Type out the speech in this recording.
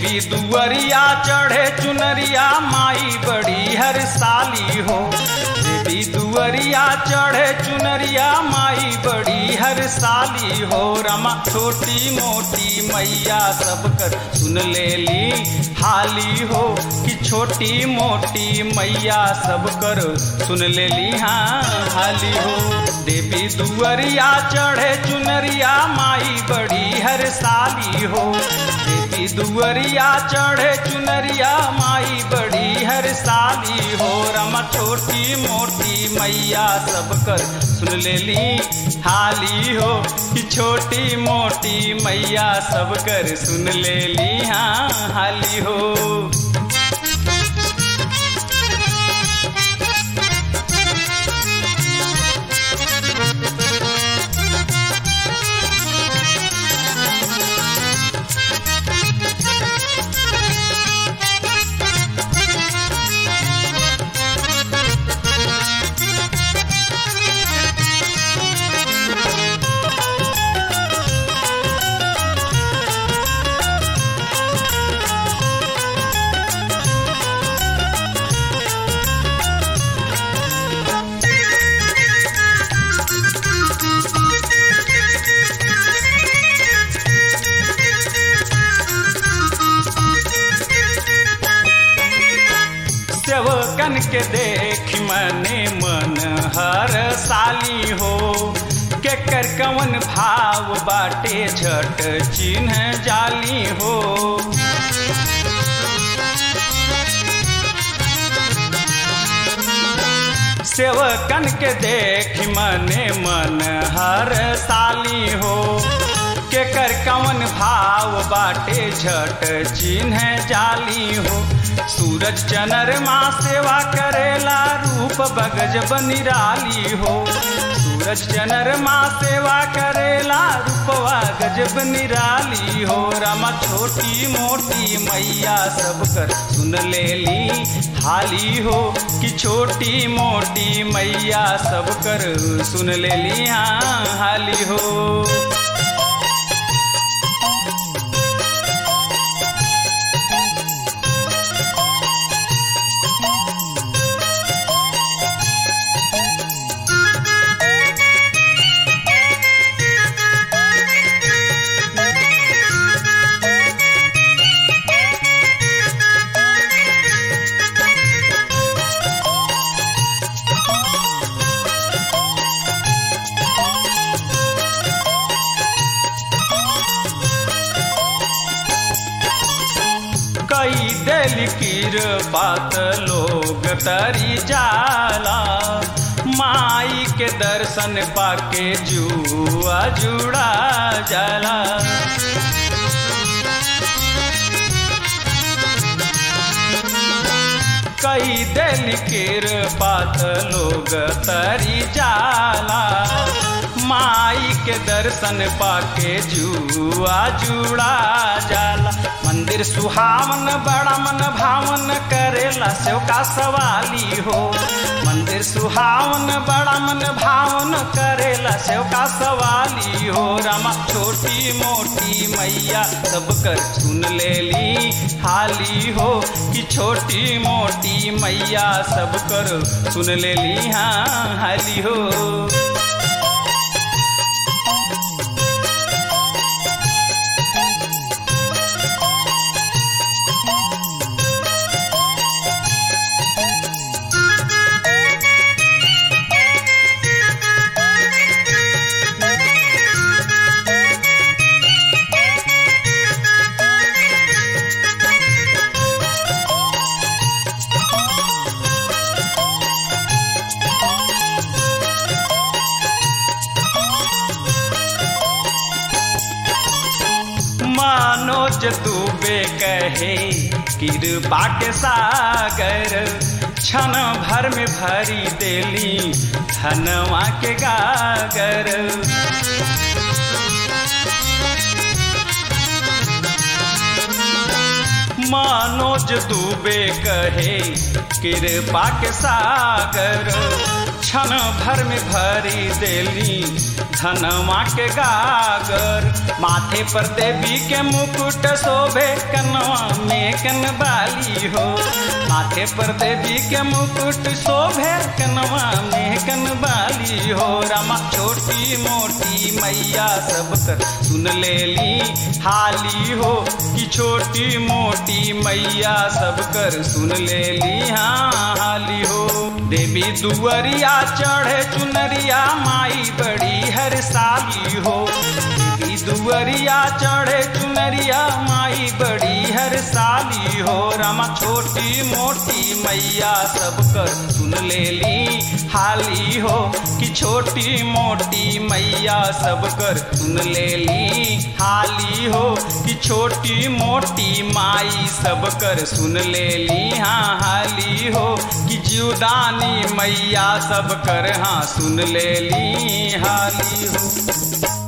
देवी दुअरिया चढ़े चुनरिया माई बड़ी हर साली हो देवी दुअरिया चढ़े चुनरिया माई बड़ी हर साली हो रमा छोटी मोटी मैया सब कर सुन ले ली हाली हो कि छोटी मोटी मैया सब कर सुन ले ली हाँ हाली हो देवी दुअरिया चढ़े चुनरिया माई बड़ी हर साली हो देवी दुअरिया चढ़े चुनरिया माई बड़ी हर साली हो रमा छोटी मोटी मैया सब कर सुन ले ली हाली हो कि छोटी मोटी मैया सब कर सुन ले ली हाँ हाली हो सेवकन के देख मने मन हर साली हो के कर कवन भाव बाटे झट चिन्ह जाली हो सेवकन के देख मने मन हर साली हो के कर कवन भाव बाटे झट चिन्ह जाली हो सूरज चनरमा सेवा करेला रूप बगज बनिराली हो सूरज चनरमा सेवा करेला रूपवा गजब निराली हो रमा छोटी मोटी मैया सब कर सुन ले ली हाली हो कि छोटी मोटी मैया सब कर सुन ले ली हाँ हाली हो कई दिल कीर बात लोग तरी जाला माई के दर्शन पाके जुआ जुड़ा जाला कई दिल कीर बात लोग तरी जाला माई के दर्शन पाके जुआ जुड़ा जाला मंदिर सुहावन बड़ा मन भावन करेला सेव का सवाली हो मंदिर सुहावन बड़ा मन भावन करेला सेव का सवाली हो रमा छोटी मोटी मैया सब कर सुन ले ली हाली हो कि छोटी मोटी मैया सब कर सुन ले ली हाँ हाली हो मनोज दुबे कहे कृपा के सागर क्षण भर में भरी देली धनवा के गागर मनोज दुबे कहे कृपा के सागर क्षण भर में भरी देली धनवा के गागर माथे पर देवी के मुकुट शोभे कनवा में कनबाली हो माथे पर देवी के मुकुट शोभे कनवा में कनबाली हो रामा छोटी मोटी मैया सब कर सुन लेली हाली हो कि छोटी मोटी मैया सब कर सुन लेली हाँ हाली हो देवी दुअरिया चढ़े चुनरिया माई बड़ी हर साली हो देवी दुअरिया चढ़े चुनरिया माई बड़ी हर साली हो रामा छोटी मोटी मैया सब कर सुन लेली हाली हो कि छोटी मोटी मैया सब कर सुन लेली हाली हो कि छोटी मोटी माई सब कर सुन लेली हाँ हाली हो कि जीवदानी मैया सब कर हाँ सुन लेली हाली हो